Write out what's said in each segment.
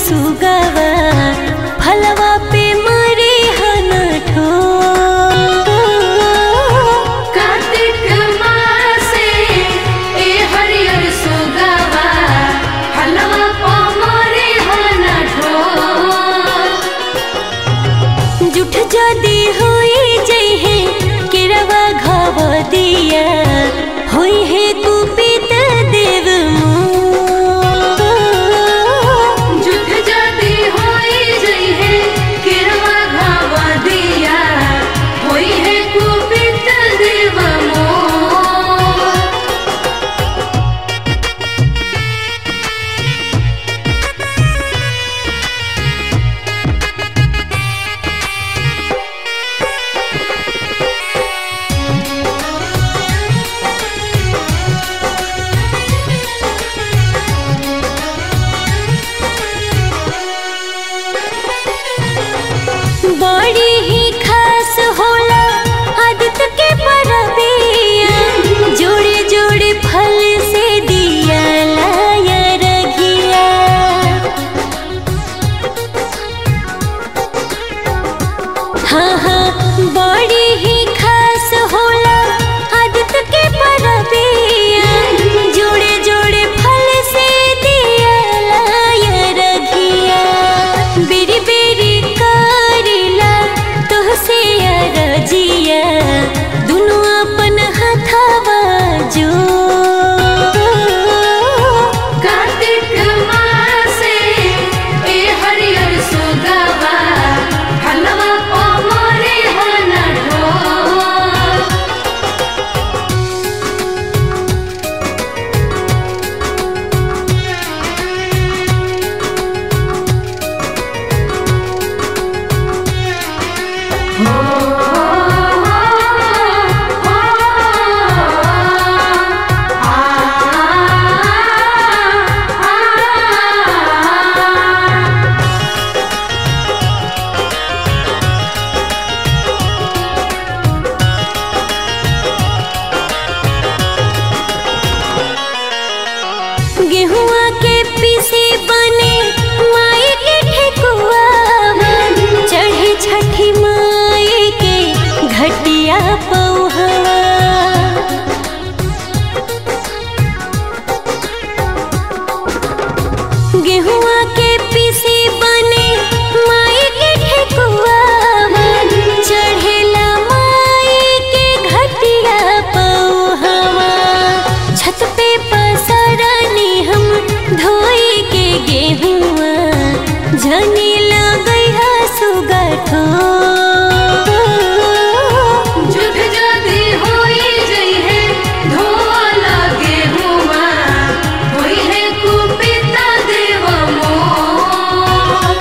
सुगवा फलवा पे मरे हन ठोर कार्तिक मासे ए हरियर सुगवा हलवा पमरे हन ढोर जुठ जदी होई जइहे केरवा घाव दिया होई है कुपित देव मोर जुठ जदी होई जइहे किरवा घावा दिया होई है कुपित देव मोर बड़ी ही खास होला आदित्य के परबिया जोड़े जोड़े फल से दिया लाया रघिया हाँ हाँ बड़ी ही खास होला आदित्य के परबिया जोड़े जोड़े फल से दिया लाया रघिया बेरी बेरी करिला तोहसे अरजिया दुनु अपन हथवा जो कार्तिक मासे ए हरियर सुगवा हलवा पमरे हन ढोर गेहुआ के पीसी बने माई के ठेकुआ चढ़े छठी माई के घटिया पौहवा गेहुआ के पीसी बने माई के ठेकुआ चढ़ेला माई के घटिया पौहवा छत पे पसरनी हम धोई के गेहुआ जनी लगई है सुगठो जुठ जदी होई जइहे धोआ लगे हुआ होई है कुपित देव मोर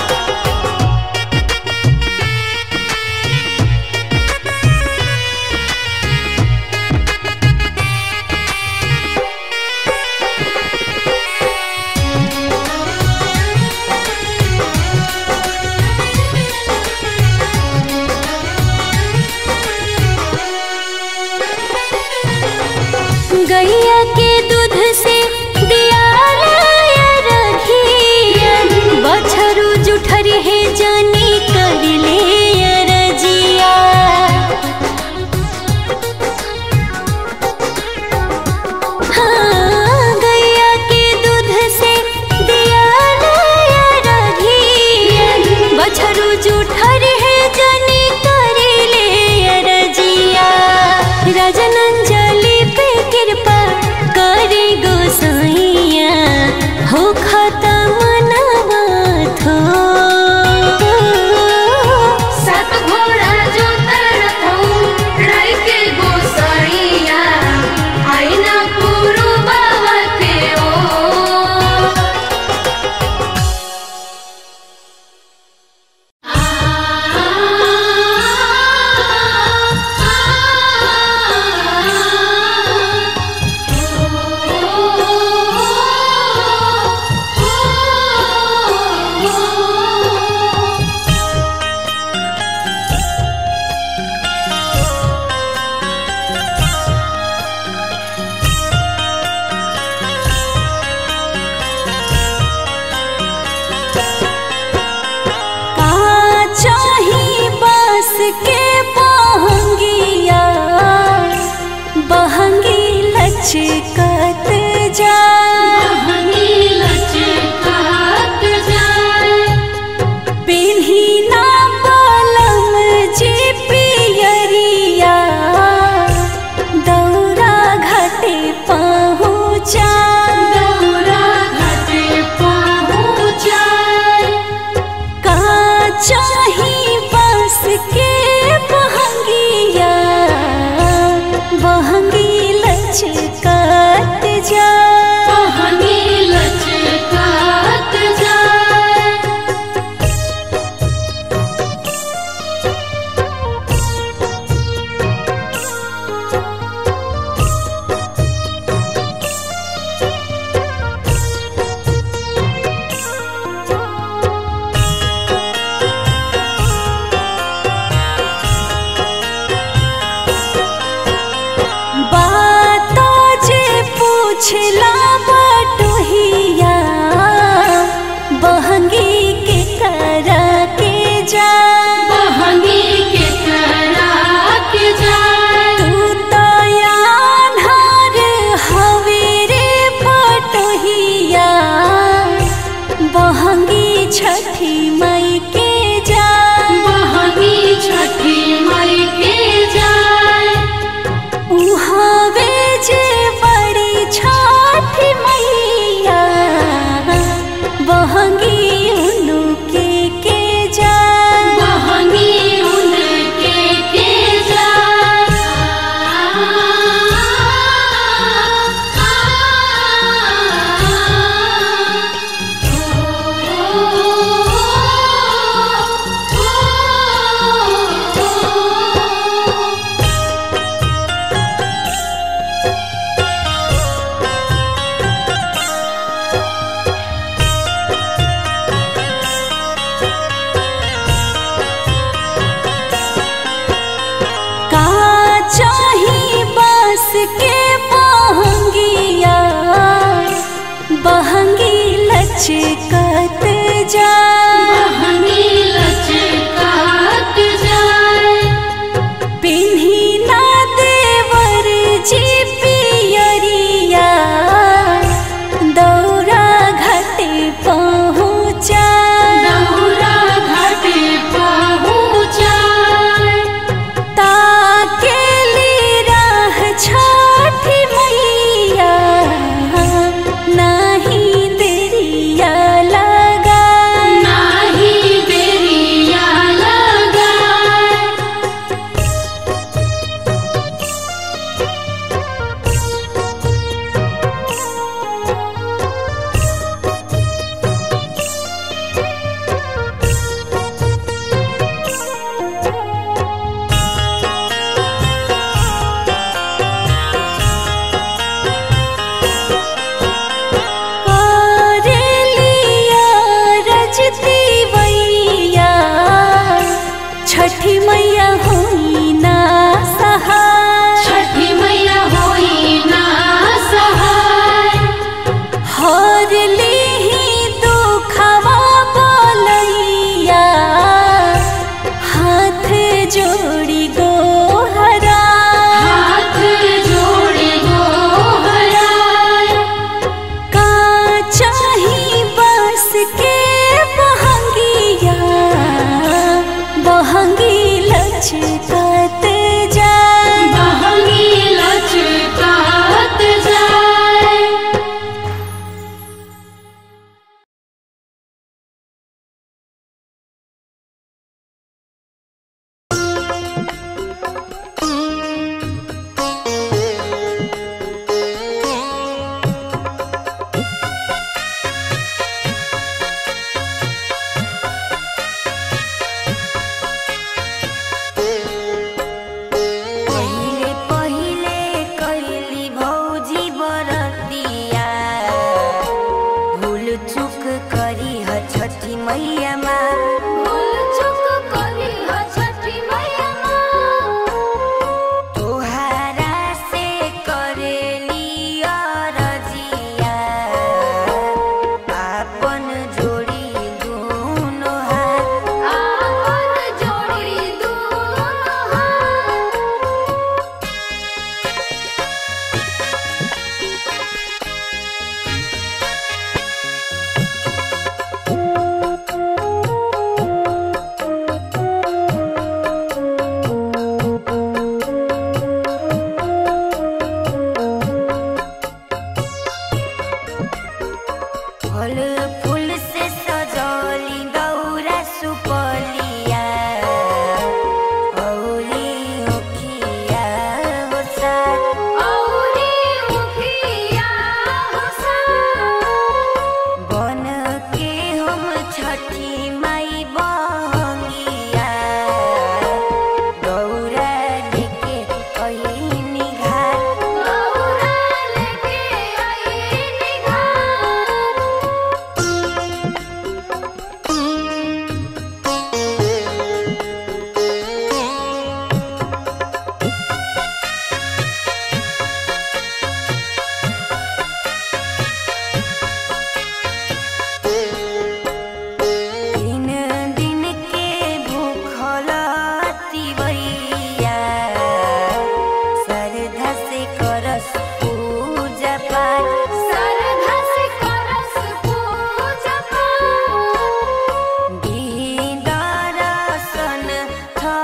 गैया के दूध से दिया लाया रघिया बछरू जुठरी है जानी कर ले रजिया हाँ गैया के दूध से दिया लाया रघिया बछरू जुठरी है जानी कर ले रजिया राजन अंजलि पे कृपा लचकत जा बहनी लचकात जाए बात जे पूछला बटोहिया बहंगी के करा के जा बहनी के करा के जाए तू तो यान्हार हवे रे बटोहिया बहंगी छठी मई के जा बहनी छठी मई के जाए उहावे जे बड़ी छठ मैया बहंगी उनु के के जा बहनी उनके के जाए का चाही बस के बहंगिया बहंगी लचकत जा बहनी लचकात जाए पिन्ही ना देवर जी पियरिया दौरा घाटे पहुँचा दौरा घाटे पहुँचाए ताकेली राह छठी मैया नाही देरिया लगा नाही देरिया लगाए करेलिया रजती वैया छठी मैया होई ना सहाय छठी मैया होई ना सहाय हर लीही दुखवा बोलैया हाथ जोड़ी गोहरा हाथ जोड़े गोहराए का चाही बस के बहंगिया बहंगी लचकत जा बहनी लचकात जाए Thank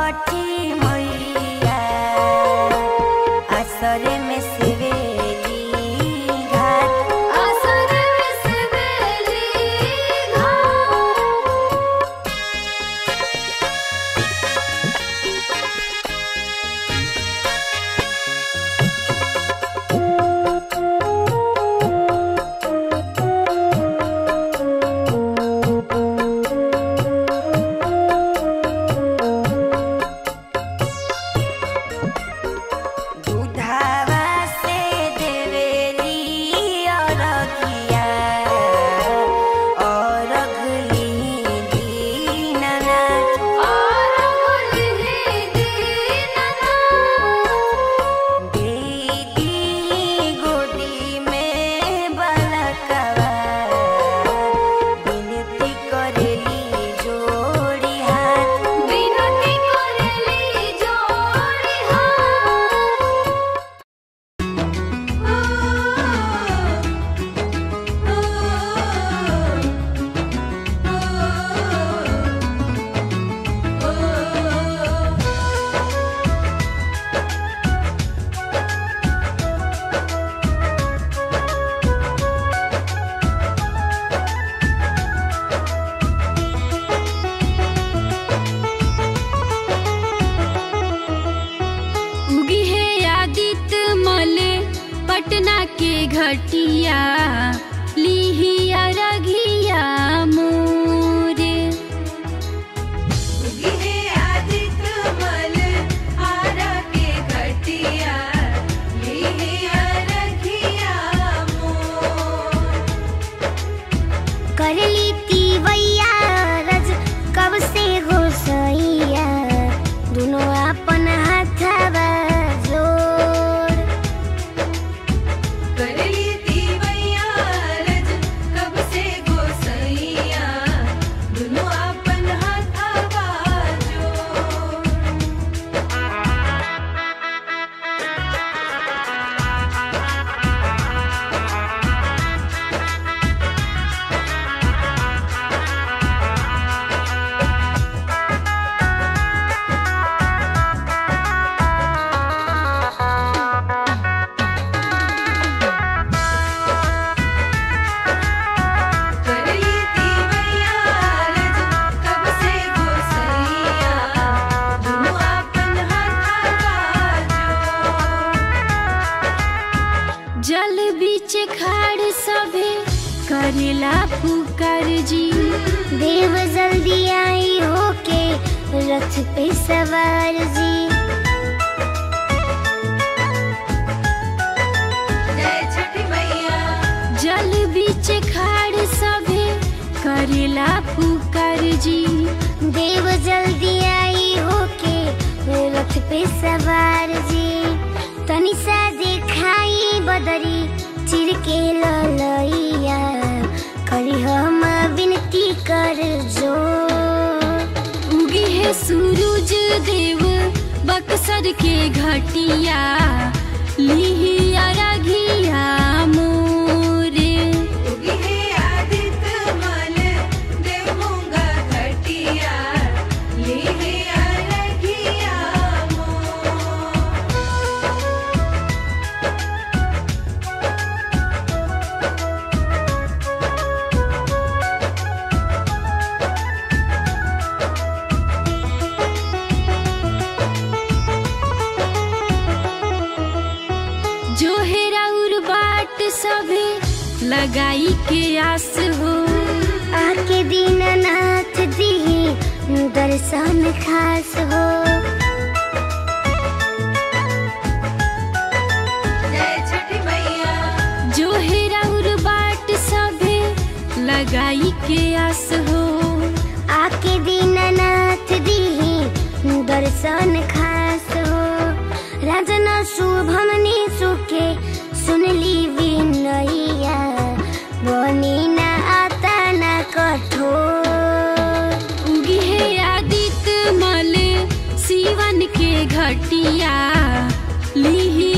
छठी मैया असरे में सिवेली घाट असर से बेली घाट दूधावा से देवेली अरघिया अरघली दीननाथ और गुलहे दीननाथ दीदी गोदी में बलकवा विनती करेली जोड़ी हाथ विनती करेली जोड़ी हाथ उगी है आदित्य मल पटना के घटिया लिहिया रघिया मोरे करली तीवैया रज कब से हो सैया दोनों अपन हाथवा जोड़ करली दीवैया रज कब से गोसैया दुनो अपन हाथवा जोड़ करली दीवैया रज कब से गोसैया दुनो अपन हाथवा जोड़ जल बीच खाड़ सभे करेला पुकार जी देव जल्दी आई होके रथ पे सवार जी जय छठी मैया जल बीच खाड़ सभे करेला पुकार जी देव जल्दी आई होके रथ पे सवार जी तनी सा देखाई बदरी चिर के ललैया करी हम विनती कर जो उगी है सूरज देव बक्सर के घटिया लिहिया रघिया मोरे उगी है आदित्य मल देवूंगा घटिया ले है अरघिया मोर जो हेरा उर बाट सभे लगाई के आस हो आके दीननाथ दी दर्शन खास हो जय छठी मैया जो हेरा उर बाट सभे लगाई के आस हो आके दीननाथ दी दर्शन खास हो राजन शुभम ने सुखे सुनली विनैया बनी ना आता ना कठोर उगी है आदित्य मल सीवन के घटिया लिहि